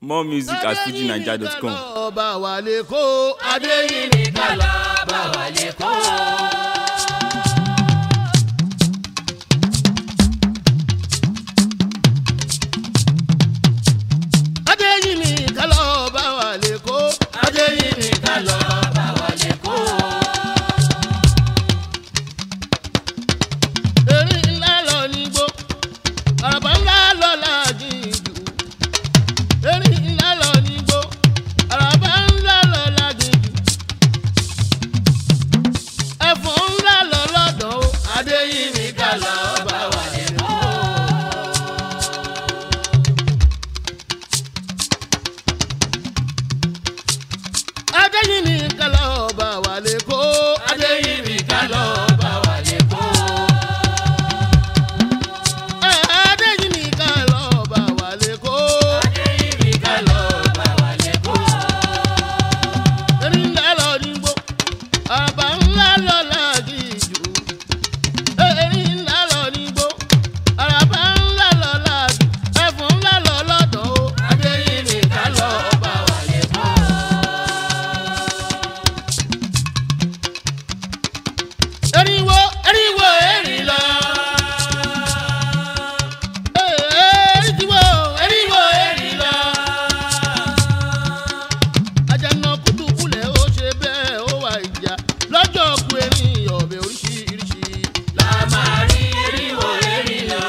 more music at fujinaija.com. ọba wà lè kó adéyìnbí kálọ̀ bá wà lè kó. adéyìnbí kálọ̀ ọba wà lè kó adéyìnbí kálọ̀ bá wà lè kó. erin ńlá lọ nígbó àràbà ńlá lọ láginjù erin ńlá lọ nígbó àràbà ńlá lọ láginjù ẹ̀fọn ńlá lọ lọ́dọ̀ o adéyìnbí kálọ̀ bá wà lè kó. adéyìnbí kálọ̀ ọba wà lè kó adéyìnbí kálọ̀ bá wà lè kó. adéyìnbí kálọ̀ ọba wà lè kó adéyìnbí kálọ̀ bá wà lè kó. erin ńlá lọ nígbó àràbà ńlá lọ láginjù erin ńlá lọ nígbó àràbà ńlá lọ láginjù ẹ̀fọn ńlá lọ lọ́dọ̀ o adéyìnbí kálọ̀ bá wà lè kó. erinwo erinwo erin lọ erinwo erinwo erin lọ àjànà kùtùkùlẹ̀ ó ṣe bẹ́ẹ̀ ó wà ìjà lọ́jọ́ ku erin ọ̀bẹ oríṣiríṣi. la máa rí eriwo erin lọ.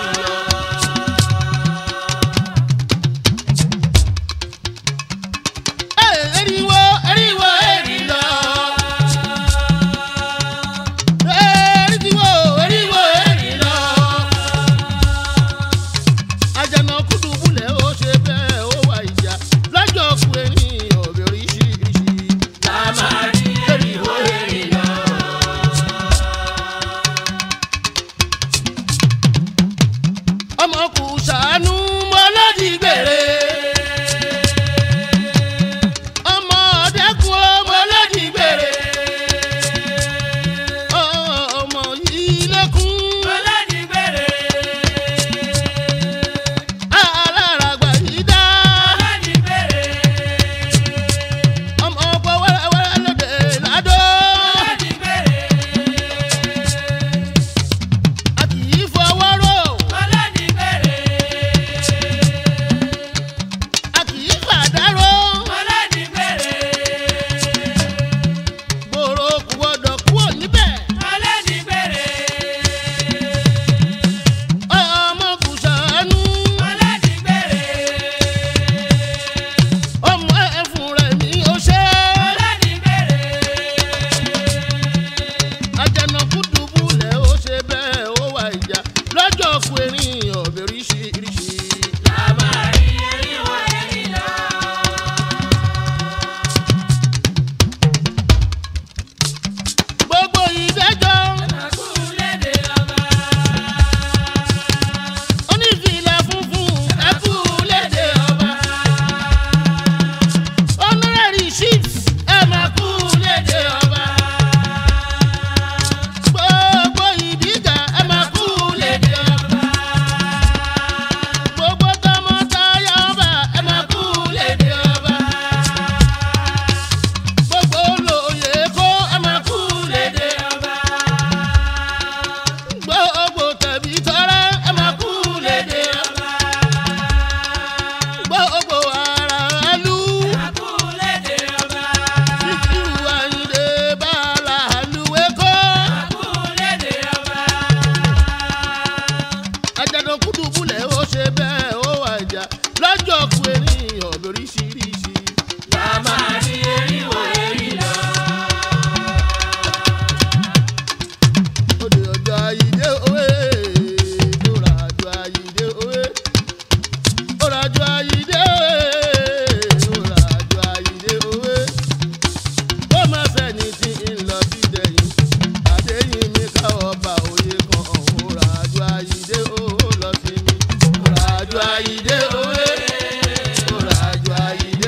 erinwo erinwo erin lọ. erinwo erinwo erin lọ. àjànà kùtùkùlẹ̀ ó ṣe bẹ́ẹ̀ ó wà ìjà lọ́jọ́ ku erin ọ̀bẹ oríṣiríṣi. la máa rí eriwo erin lọ. ọmọ kù sànú mọ́lọ́dì gbèrè. ọmọ ọ̀dẹ́kun mọ́lọ́dì gbèrè. ọmọ yìí lẹ́kùn. Ọlọ́dì gbèrè. aláràgbà yìí dá. Ọlọ́dì gbèrè. ọmọ ọgbọ́ wẹ́rẹ́wẹ́rẹ́ lóde ládó. Ọlọ́dì gbèrè. a kì í fọwọ́ rò. Ọlọ́dì gbèrè. a kì í fàdárò. Ọlọ́dì gbèrè. gbòòrò kò gbọdọ̀ kúrò níbẹ̀. Ọlọ́dì gbèrè. ọmọ kù sànú. Ọlọ́dì gbèrè. ọmọ ẹ̀fún rẹ̀ ní ó ṣe. Ọlọ́dì gbèrè. àjànàkú dùbúlẹ̀ ó ṣe bẹ́ẹ̀ ó wà ìjà lọ́jọ́ ku erin ọ̀bẹ oríṣiríṣi. La máa rí eriwo erin lọ. gbogbo ìdájọ́ Ẹ̀kú lédè ọba. onífìlà funfun ẹkú léde ọba. honorary chiefs ẹ máa kú léde ọba. gbogbo ìdíjà ẹ máa kú léde ọba. gbogbo tọmọtaya ọba ẹ máa kú léde ọba. gbogbo olóyè kó ẹ máa kú léde ọba. gbogbo tẹ̀bí tọrẹ ẹ máa kú léde ọba. gbogbo aráàlú Ẹ̀kú lédè ọba. ìkírù àyìndé bàálà àlùwẹ̀kọ́. Ẹ̀kú lédè ọba. àjàdàn kùdùbùlẹ̀ ó ṣe bẹ́ẹ̀ ó wà jà lọ́jọ́ ku erin ọ̀bẹ oríṣiríṣi. La máa rí eriwo erin lọ. Òde ọjọ́ àyídé òwe lóra àjọ àyídé òwe. Lóra àjọ àyídé òwe lóra àjọ àyídé òwe. Ó máa sẹ́ni tí ń lọ sí dẹ̀yìn. Àdéhìn mi ká ọba òye kan ọ̀hún. Lóra àjọ àyídé òwe lọ sí mi. Lóra àjọ àyídé òwe. Lóra àjọ àyídé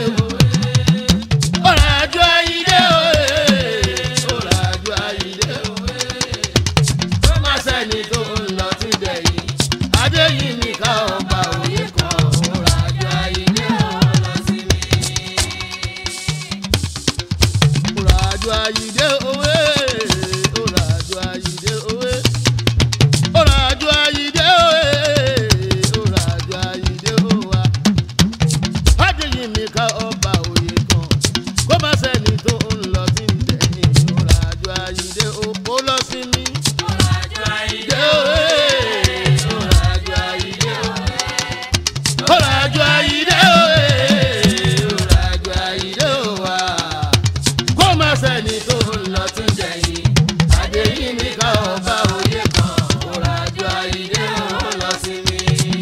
mi ká ọba òye kan kó má sẹ́ni tó ń lọ tí ń tẹ̀yìn ọ̀rọ̀ àjọ àyíndé ó lọ sí mi. Ọ̀làjú àyídé òwe ọ̀rọ̀ àjọ àyíndé òwe. ọ̀rọ̀ àjọ àyíndé òwe ọ̀rọ̀ àjọ àyíndé òwa. kó má sẹ́ni tó ń lọ tí ń tẹ̀yìn àdéhìn mi ká ọba òye kan ọ̀rọ̀ àjọ àyíndé ó lọ sí mi.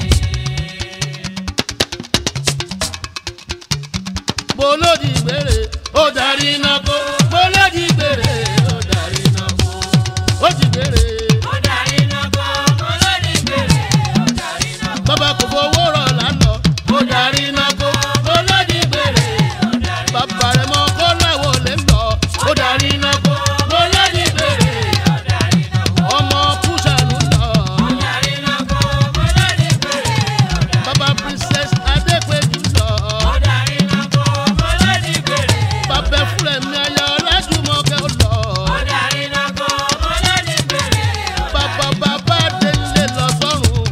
bolódì gbére ó darí iná kó bolódì gbére ó darí iná kó ó ti gbére Ó darí iná kọ́, olórí gbèrè, ó darí iná kọ́. bàbá kò fowó rọ̀ lánàá ó darí iná kó bolódì gbére bàbá rẹ̀ mọ́ kó láwọ̀ lè lọ ó darí iná kó bolódì gbére ọmọ kúṣàlù lọ bàbá princess adépèjú lọ bàbá fúlẹ̀ mi ayọ̀ ọlájúmọ̀kẹ́ ó lọ bàbá bàbá délé lọ sọ́run.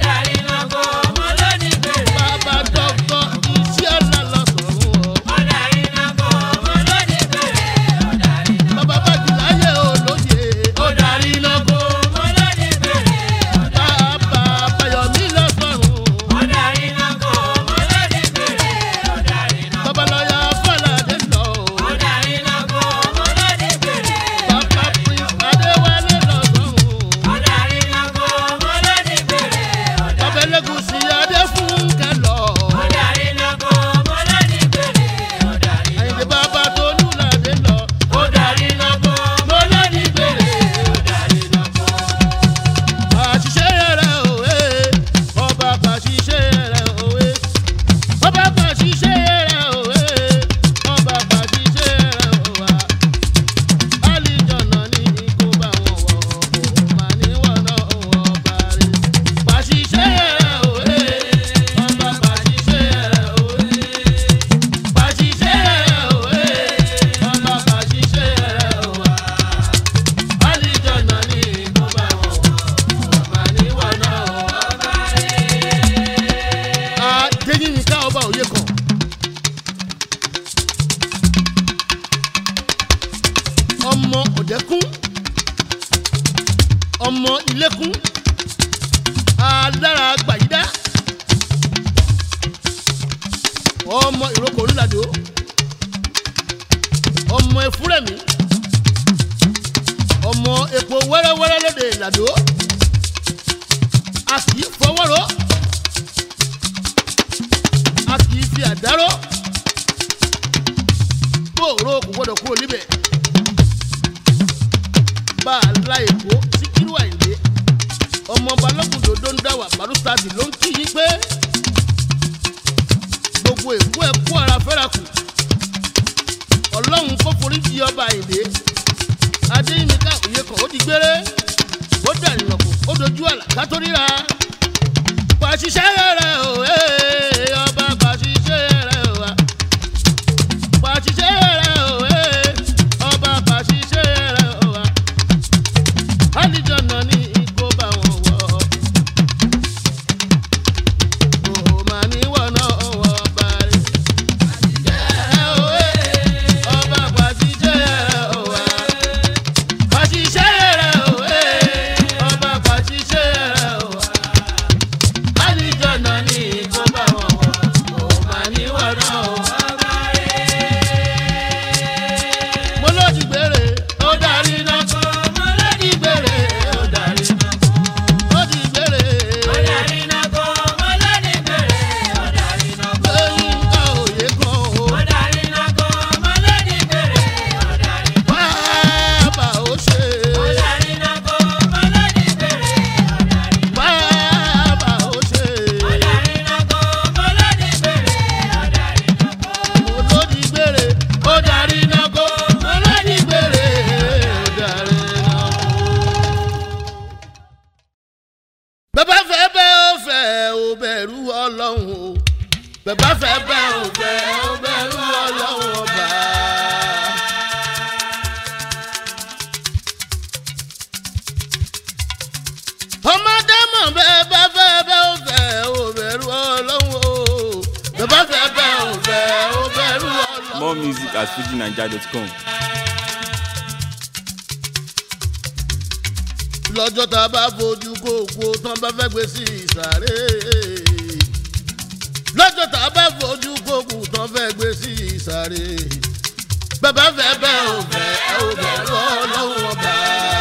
Bàbá dọ́kọ̀ iṣẹ́ ọ̀la lọ sọ̀rọ̀ o. Bàbá Bàjìláyé olóye. Ó darí iná kó. Bàbá Bayọ̀mí lọ sọ̀rọ̀. Bàbá lọ́yà Fọládé lọ o. Bàbá Prince Adéwálé lọ sọ̀rọ̀. Bàbá Elégùsì Adéfúnkẹ́ lọ. Àyìndé bàbá Tolúládé lọ. Ó darí iná kó. Mo lóní gbèrè. Ó darí iná kó. Àṣìṣe rẹ̀ òwe. Ọba kàṣìṣe rẹ̀ òwe. Ọba kàṣìṣe rẹ̀ òwe. Ọba kàṣìṣe rẹ̀ òwa. Àlìjọ̀nà ní ikú bá wọn wọ̀ ọ́. Màá ní wọ́n náà wọ̀ bàrẹ̀. Kàṣìṣe rẹ̀ òwe. Ọba kàṣìṣe rẹ̀ òwe. Kàṣìṣe rẹ̀ òwe. Ọba kàṣìṣe rẹ̀ òwa. Àlìjọ̀nà ní ikú bá wọn wọ̀ ọ́. Màá ní wọ́n náà wọ̀ bàrẹ̀. Adéyínká ọba òye kan. ọmọ òdẹkùn ọmọ ilékùn alára gbàyídá ọmọ ìrókò ńlàdó ọmọ efúrẹ́mì ọmọ epo wẹ́rẹ́wẹ́rẹ́ lóde ìlàdó a kì í fọwọ́rọ́ a kì í fi àdáró bóòrò kò gbọdọ̀ kúrò níbẹ̀ bá a la èkó síkírù àìlé ọmọ balógun dòdó ń dáwà barustadi ló ń kí yín pé gbogbo èkó ẹ kó ara fẹ́ra kù ọlọ́run kó forí di ọba àìlé adéyínká òye kan ó di gbére ó dàrí nàkó ó dojú àlà kátó ríra pàṣíṣẹ́ rẹ̀ o ee ọba pàṣíṣẹ́ rẹ̀ o wa pàṣíṣẹ́ rẹ̀ o ee ọba pàṣíṣẹ́ rẹ̀ o wa àlìjọ̀nà ní ikó bá wọn wọ̀ ọ́ mà ní wọ̀nà ọ̀wọ́ bàrẹ̀. pàṣíṣẹ́ o ee ọba pàṣíṣẹ́ rẹ̀ o wa pàṣíṣẹ́ rẹ̀ o ee ọba pàṣíṣẹ́ rẹ̀ o wa àlìjọ̀nà ní ikó bá wọn wọ̀ More music at fujinaija.com. lọ́jọ́ tá a bá fojú kókó tán bá fẹ́ gbé sí ìsàré. lọ́jọ́ tá a bá fojú kókó tán fẹ́ gbé sí ìsàré. bàbá fẹ́ bẹ́ẹ̀ ò fẹ́ ẹ ò bẹ̀ lọ́ lọ́wọ́ ọba.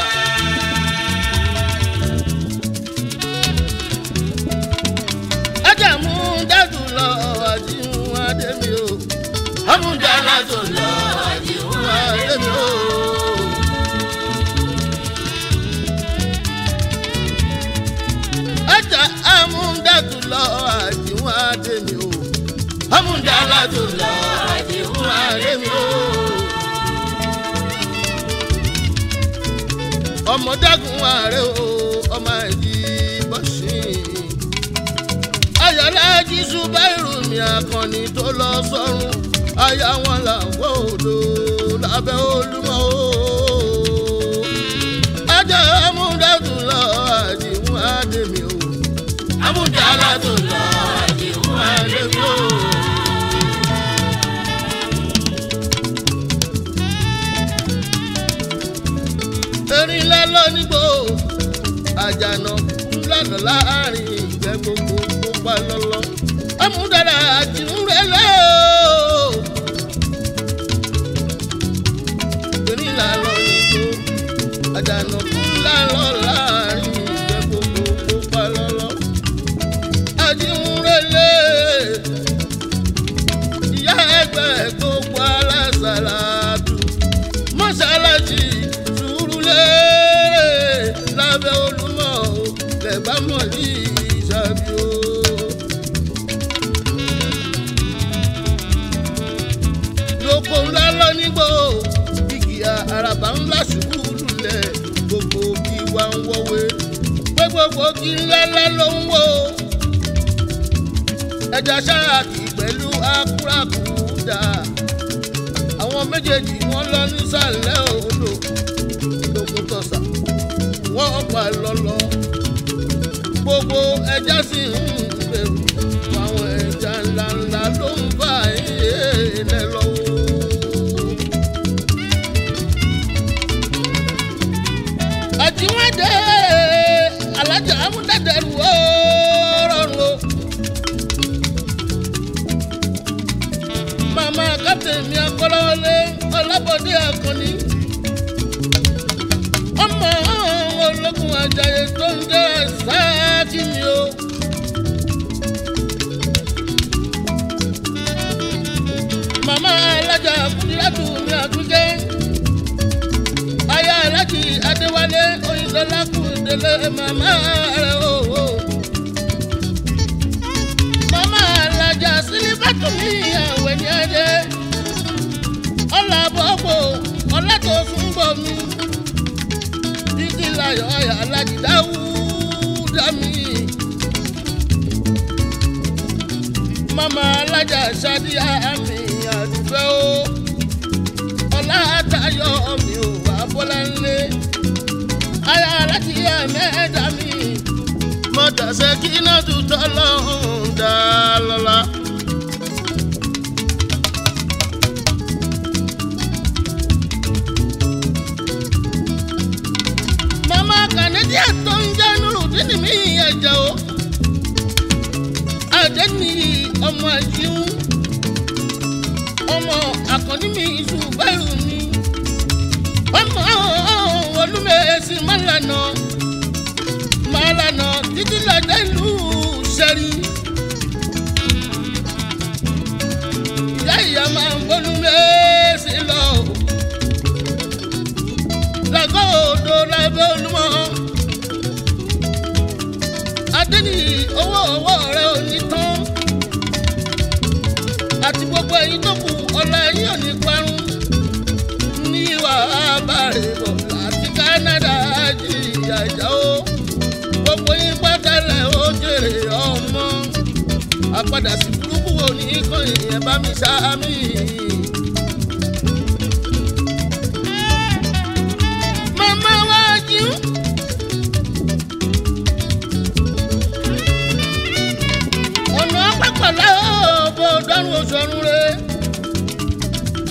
ẹjẹ mú dájú lọ àjíhun adémi o. amúdá lájọ lọ àjíhun adémi o. ẹja amúndàtú lọ àjíwọn àdèmí o amúndàlátú lọ àjíwọn àdèmí o. ọmọdégun ààrẹ o ọmọ ẹ̀jì bọ́sìn. ayọ̀lá jísù báyìí mi àkànní tó lọ sọ́run aya wọn làwọ̀ odò lábẹ́ olúmọ o. ẹja amúndàtú lọ àjíwọn àdèmí o amúndàlátú lọ àjíwọn àdèmí o. erin ńlá lọ́nìgbò àjànà ńlá lọ láàrin ìgbẹ́ gbogbo pupa lọ́lọ́ amúdára àti ńrẹ́lẹ́ o. erin ńlá lọ́nìgbò àjànà ńlá lọ láàrin ìgbẹ́ gbogbo pupa lọ́lọ́ àti ńrẹ́lẹ́ ìyá ẹgbẹ́ gbogbo alásàlátù mọ́ṣáláṣí sùúrùlérè lábẹ́ olúmọ̀ o lẹ́bàá mọ̀ ní ìṣàbí o. lóko ńlá lọ nígbò igi àràbà ńlá ṣubú lulẹ̀ gbogbo kí wá ń wọ́wé pé gbogbo kí ńlá ńlá ló ń wò ẹja ṣáàkì pẹ̀lú akúrakúdà àwọn méjèèjì wọn lọ nísàlẹ̀ odò lókun tọ̀sà wọ́n pa lọ́lọ́ gbogbo ẹja sì ń bẹ̀rù àwọn ẹja ńláńlá ló ń bá ilẹ̀ lọ́wọ́. àtiwádé alájà amúdádẹrù ó rọrùn o. màmá kápẹ́ mi akọ́lọ́wọ́lé ọlábọ̀dé akọni. ọmọ ológun ajayi tó ń jẹ́ sáàkì mi o. màmá alájà kúndínlátù mi àtúnjẹ́. aya alájì adéwálé oyinlọ́lá kúndélé màmá rẹ̀ o. o. màmá alájà sílífàtù mi àwẹ̀ ní adé. ọ̀là bọ́pọ̀ ọ̀là tó fún bọ̀ mi. títí láyọ̀ ayà alájì dáwúdà mi. màmá alájà sádíà mi àdúgbò o. ọ̀là àtayọ̀ mi ò wá bọ́lá ńlẹ̀. ayà alájì àmẹ́ẹ̀dá mi. mọ̀tàṣẹ́ kí náà tutọ́ lọ́hùn dá lọ́la. mama kànẹ́díà tó ń jẹ́ nurudini mi ẹ̀jẹ̀ o àdéhùn ọmọ àjíhùn ọmọ àkànní mi ìṣùbẹ́rù mi ọmọ olúmẹ̀ẹ́sì mọ́lànà mọ́lànà títí lọ́dẹ ìlú sẹ́rí ìyá ìyá máa ń gbólúmẹ̀ẹ́sì lọ lọ́gọ́ odò lábẹ́ olúmọ. adéni owó owó rẹ ò ní tán. àti gbogbo ẹyin tó kù ọ̀la ẹyin ò ní parun. ní ìwà abàrè bọ̀ láti Canada jìyà ìjà o. gbogbo yín pátálẹ̀ ó jèrè ọmọ. àpadà sí burúkú wo ní kàn yẹn bá mi sáámi. mama wájú. ọ̀nà pápálá bó dánú oṣù ọ̀run rẹ̀.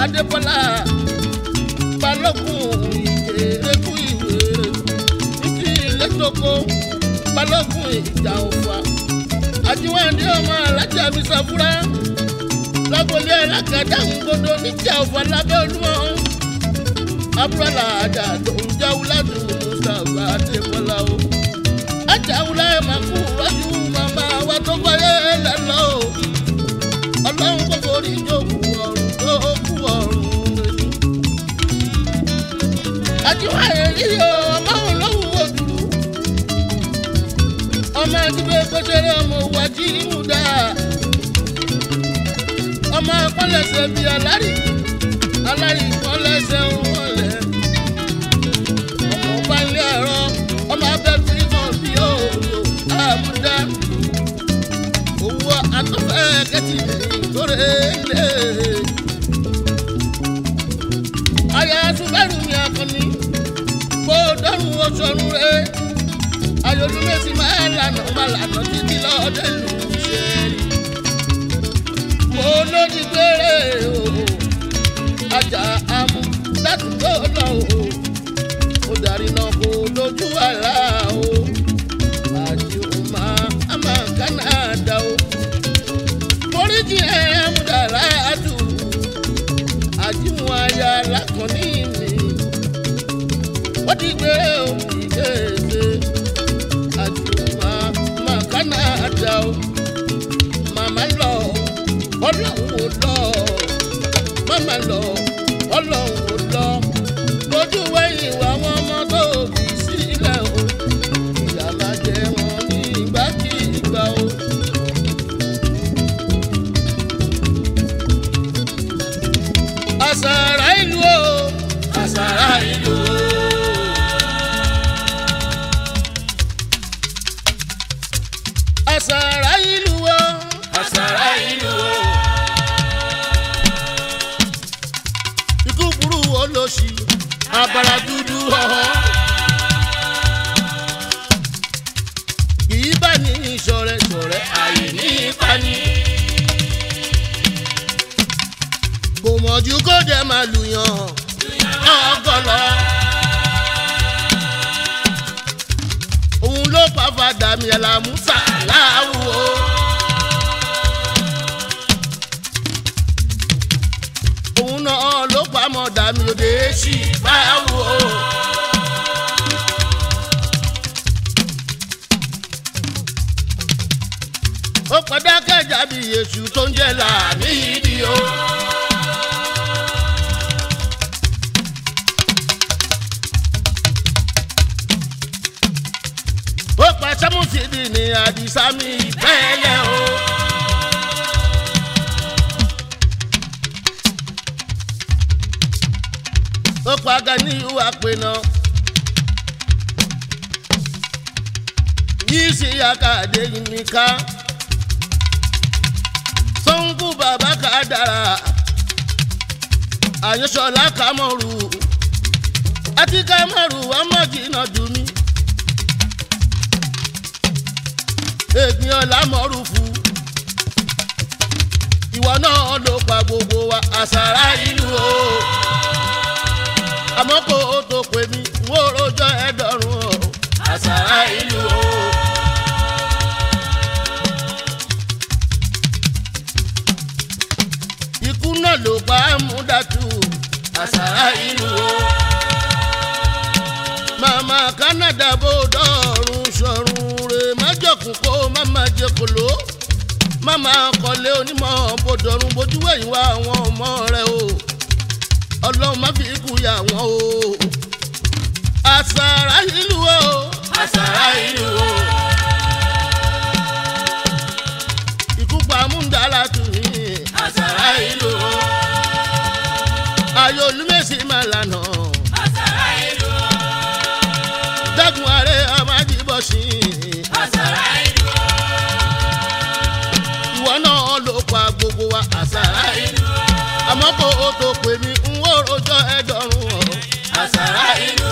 adébọ́lá balógun ìjẹ́rẹ́kù ìwé títí lẹ́tọ́kọ́ balógun ìjà òfà àjíwáńdé ọmọ alájà mi sàfúrá lágbolé alákàdá ń gbọdọ̀ níjà òfà lábẹ́ olúmọ abúlé àjà tó ń jáwó láti mustapha adébọ́lá o ajáwúlá ẹ̀ máa kú rọ́jú màmá wa tó fáyé lẹ́lọ́ o ọlọ́run kò forí jókòó ọ̀run tó kú ọ̀run rẹ̀ àtiwá èyí o ọmọ òun lóhùn òdùrú ọmọ ẹgbẹ́ gbẹ́sẹ̀rẹ́ ọmọ òwò àti ìmúdá ọmọ akọ́lẹ̀sẹ̀ bíi alárì alárì kọ́lẹ̀sẹ̀ wọlé ọmọ ọba ilé ẹ̀rọ ọmọ abẹ́ fírímọ̀ bí òòlù àmúdá owó atọ́fẹ́ kẹ́tì lórí ilé aya subaru ni akọni kó dọrùn oṣooṣù rẹ ayọlúmẹsì máa lànà máa lànà títí lọdẹ lù ú ṣe mo lódì gbére o ajá amú láti tó lọ o mo darí náà kó lójú àlá o àti òmà àmà kánádà o foríjì ẹ̀ amúdàlá àdùn àjíwọn aya lákànní mi wọ́n ti gbé òkè kéde àjùmọ̀ màkánà àdá o màmá lọ ọlọ́run ò lọ màmá lọ ọlọ́run ò lọ lójú wẹ̀yìn wà wọ́n ọmọ tó bí sílẹ̀ o ìyá máa jẹ wọn ní ìgbàkigbà o. àṣàrà ìlú o àṣàrà ìlú o. àṣàrà ìlú o àṣàrà ìlú o. ikú burú olóṣì abara dúdú ọ̀họ́. kì í bá ní ìṣọ̀rẹ́ ṣọ̀rẹ́ àyè ní ìpani. kò mọ̀jú kó jẹ́ máa lùyàn ọgọ́lọ́. òun ló pa fàdà mi àlàmúsà láwùwọ́. òun náà ló pa mọ̀dà mi òde sí báwùwọ́. ó padà kẹjà bí èṣù tó ń jẹ́ làmì ìdí o. ó pa sámúsìdì ní àdìsámi ìpẹ́lẹ̀ o. ó pa Ganiyu àpènà yìí sí àkàdé mi ká sọ́nkú bàbá ká dára àyànṣọ́lá kámọ́rù àti kámọ́rù ọmọdé dùn mí. ègbìn ọ̀la mọ̀rùfù ìwọ náà ló pa gbogbo wa àṣàrà ìlú o àmọ́ kó o tó pè mí n ó rojọ́ ẹ̀dọ̀rùn o àṣàrà ìlú o. ikú náà ló pa múdàtú àṣàrà ìlú o. màmá Canada bó dọ̀rùn sọ̀rùn rè májọ̀kùn kó má má jẹ kòló má má kọ́lé onímọ̀ bòdọ̀rùn bójú wẹ̀yìn wá àwọn ọmọ rẹ o ọlọ́run má fi ikú yà wọ́n o àṣàrà ìlú o àṣàrà ìlú o ikú pa múndàlá tù mí àṣàrà ìlú o ayọ̀ olúmẹ̀sì má lànà Àṣàrà ìlú o. dágun ààrẹ amájíbọ̀ sí Àṣàrà ìlú o. ìwọ náà ló pa gbogbo wa àṣàrà ìlú àmọ́ kó o tó pè mí n ó rojọ́ ẹ̀dọ̀rùn o àṣàrà ìlú.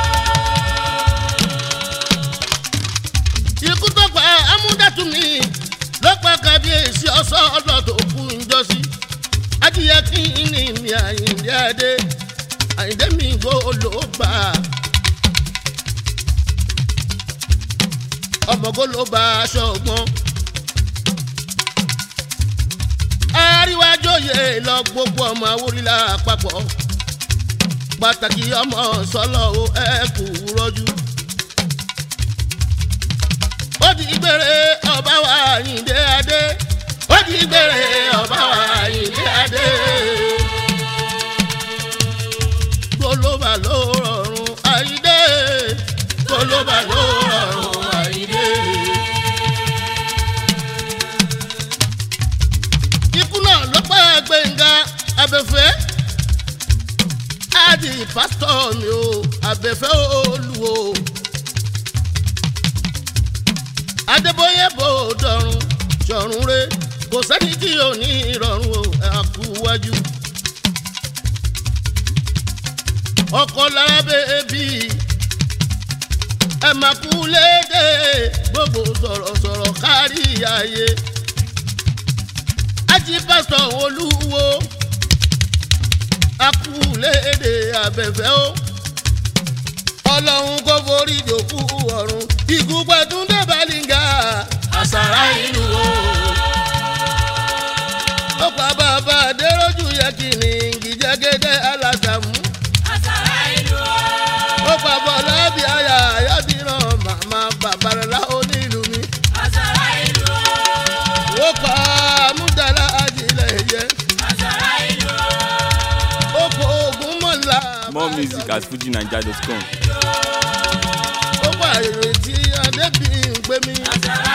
ikú tó pa amúdàtúmí ló pa kábíyèsí ọsọ ọlọ tó kú njọsí adìyẹ kí ní mi àyìn adé àyíndé mi gbó ló bá ọmọgó ló bá aṣọ ọgbọ́n. àríwájòyè lọ gbogbo ọmọ awúrílà àpapọ̀ pàtàkì ọmọ sọlọ o ẹ kú rọjú. ó di gbére ọba wa àyíndé adé ó di gbére ọba wa àyíndé adé. gbólóbà ló rọrùn àyíndé gbólóbà ló rọrùn àyíndé. ikú náà ló pa gbẹ̀ngà abẹ́fẹ́ áàdì pásítọ̀ mi o abẹ́fẹ́ olùwò adébóyè bò dọ̀rùn ṣọ̀run re kò sẹ́ni tí ò ní ìrọ̀rùn o àkúwájú ọkọ̀ lára bèbí ẹ máa kú léde gbogbo sọ̀rọ̀sọ̀rọ̀ kárí ayé ají pásítọ̀ olúwo akúlédè abẹ́fẹ́ o ọlọ́run kò forí jòkú ọ̀run ikú pẹ̀túndé balìngà àṣàrà ìlú o. ó pa bàbá adéròjú yẹ kí ni gìjẹ́gẹ́dẹ́ alásàmú. Àṣàrà ìlú o. ó pa bọ́lá bí aya àyàbíràn màmá bàbá rẹ̀ láwọn onílù mi. Àṣàrà ìlú o. ó pa múdàlá ajílẹ̀ yẹ. Àṣàrà ìlú o. ó kó ogun mọ́lá. More music at fujinaija.com. ó pa èrè tí adébíyìn pé mi. Àṣàrà